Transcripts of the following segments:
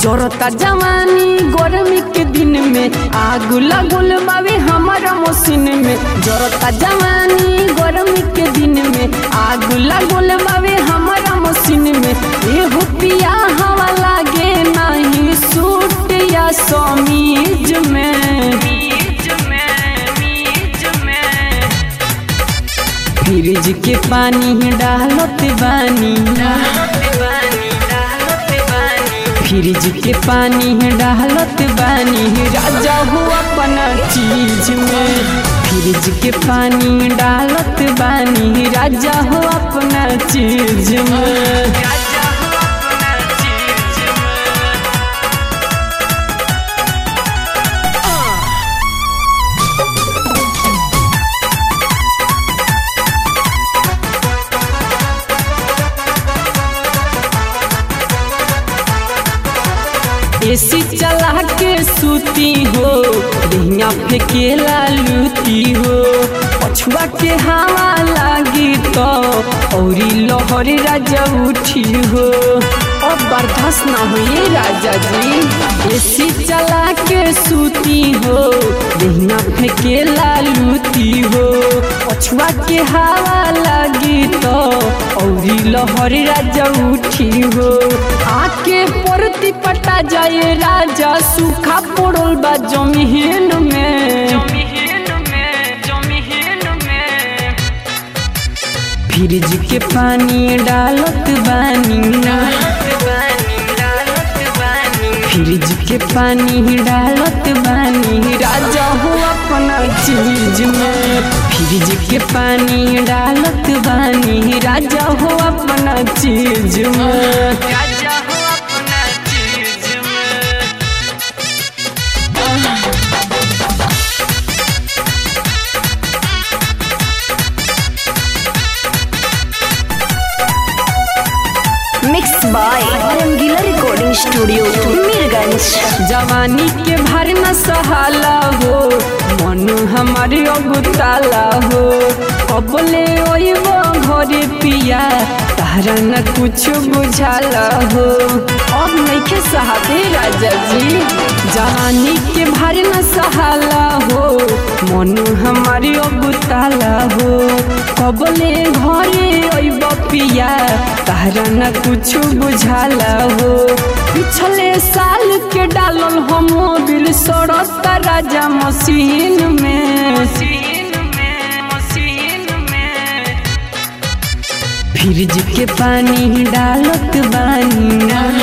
जोरता जवानी गर्मी के दिन में आग लगल बावे हमारा मशीन में जोरता जवानी गर्मी के दिन में आग लगल बावे हमारा मशीन में एहो पिया हवा लागे नहीं सूट या समीज में फ्रिज के पानी डालत बानी फ्रिज के पानी डालत बानी राजा हो अपना चीज में फ्रिज के पानी डालत बानी राजा हो अपना चीज में एसी चला के सूती हो दिहिया फेकेला लूती हो पछुआ के हवा लागी तो औरी लहरी राजा उठी हो अब बर्दाश्त ना हुई राजा जी एसी चला के सूती हो दिहिया फेकेला लूती हो पछुआ के हवा लागी तो औरी लहरी राजा उठी हो आके परती पटा जाए राजा सूखा पड़ल बा जमीन में फ्रिज के पानी डालत बानी फ्रिज के पानी डालत बानी राजा हो अपना चीज में फ्रिज के पानी डालत बानी राजा हो अपना चीज में राजा हो अपना चीज में mix by Rangila recording studio Mirganj जवानी के भर न सहाला हो मन हमारे अगुताला हो अबले ओइब घरे पिया तारा न कुछ बुझाला हो अब नइखे सहाबे राजा जी जवानी के भर न सहाला हो मन हमारे अगुताला हो कबले घरे ओइब पिया तारा न कुछ बुझाला हो पिछले साल के डालल हम मोबिल सड़त राजा मशीन में फ्रिज के पानी डालत बानी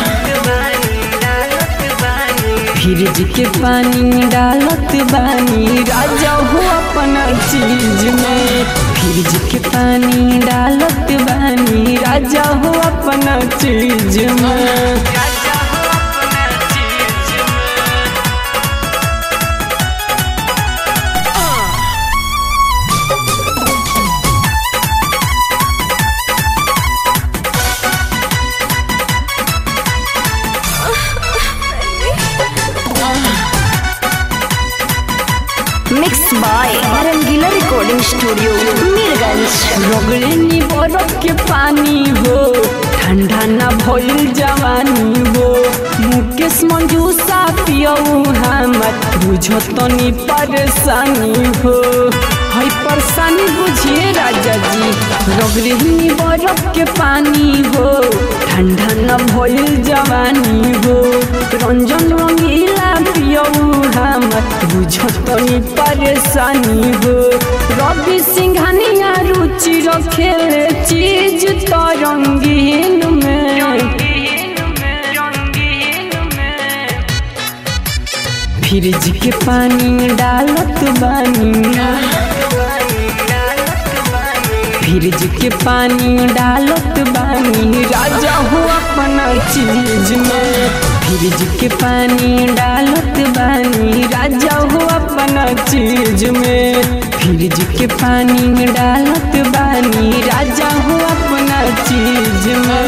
फ्रिज के पानी डालत बानी राजा हो अपना चीज में फ्रिज के पानी डालत बानी राजा हो अपना चीज में mix by Rangila recording studio Mirganj रगड़नी बरफ के पानी हो ठंडा न भइल जवानी हो मुकेश मंजूसा पियऊ हमर बुझतनी परेशानी हो हई परेशानी बुझिए राजा जी रगड़नी बरफ के पानी हो ठंडा न भइल जवानी हो रंजन रंगीला पियऊ हमर बुझतनी परेशानी हो रवि सिंघानिया रुचि रखेले चीज तो रंगीन में फ्रिज के पानी डालत बानी फ्रिज के पानी डालत बानी राजा हो अपना चीज में फ्रिज के पानी डालत बानी राजा हो अपना चीज में फ्रिज के पानी डालत बानी राजा हो अपना चीज में